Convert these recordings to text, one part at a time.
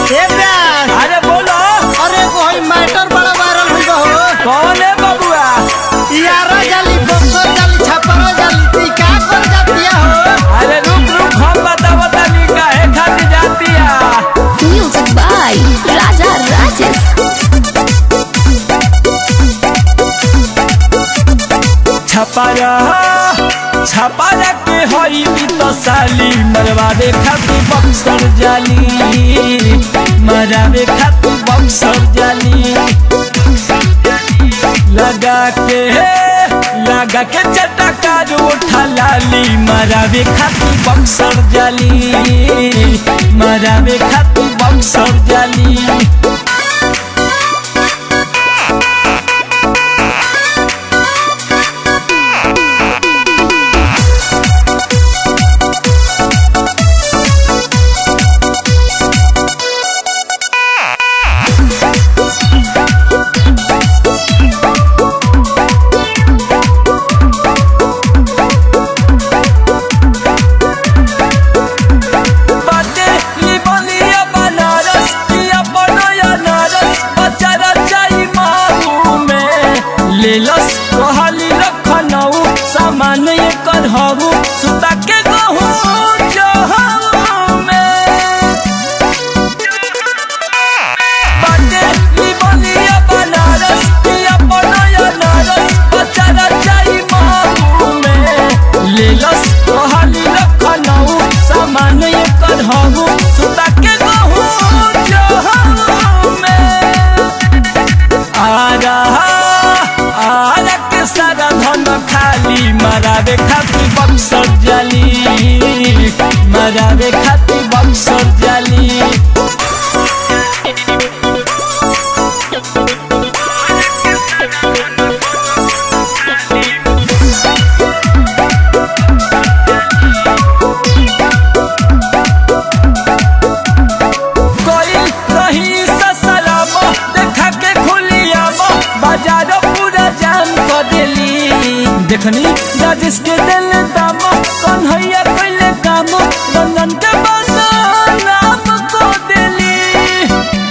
ए प्यार अरे बोलो अरे कोई मैटर बड़ा वायरल हुई हो कौन है बबुआ यारा जाली बक्सर जाली छपरा जाली ती का कर जातिया हो अरे रुक रुक हम बताओ तनी काहे खातिर जातिया Music by Raja Rajesh. छपारा छपारा के हई तो साली मरवावे खातिर बक्सर जाली मरावे खातिर बक्सर जाली लगा के लगा के चटका उठा लाली मरावे खातिर बक्सर जाली मरावे खातिर बक्सर जाली बाटे लिबलिया बनारस किया बनया नारस बचारा जाई मारू में लेलस कहली रखनऊ सामान ये करहू सुता के गहू जहू में बाटे लिबलिया बनारस किया बनया नारस बचारा जाई मारू में लेलस कहली रखनऊ सामान ये करहू सुता के गहू जहू में आ रहा आ के सारा धन खाली मरावे खातिर बक्सर जाली मरावे खातिर बक्सर जाली कोई कहीं ससलाम देखा के खुलियाम बाजार पूरा जाम कर देली देखनी राजेश के दिल दाम कन्हैया कैले काम रंजन के बदनाम को देली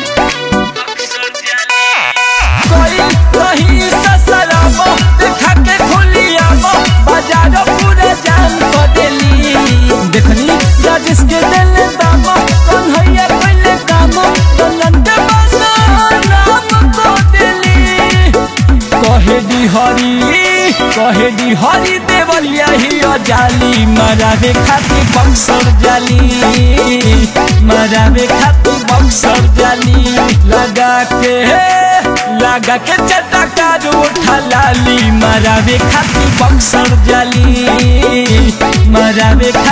कोई कहीं ससलाम देखा के खुलियाम बाजार पूरा जाम कर देली देखनी राजेश के दिल दाम कन्हैया कैले काम रंजन के बदनाम को देली कहे दी हरी कहे दी हरी देवलिया ही जाली मरावे खातिर बक्सर जाली मरावे खातिर बक्सर जाली लगा के लगा के चटका उठा लाली मरावे खातिर बक्सर जाली मरावे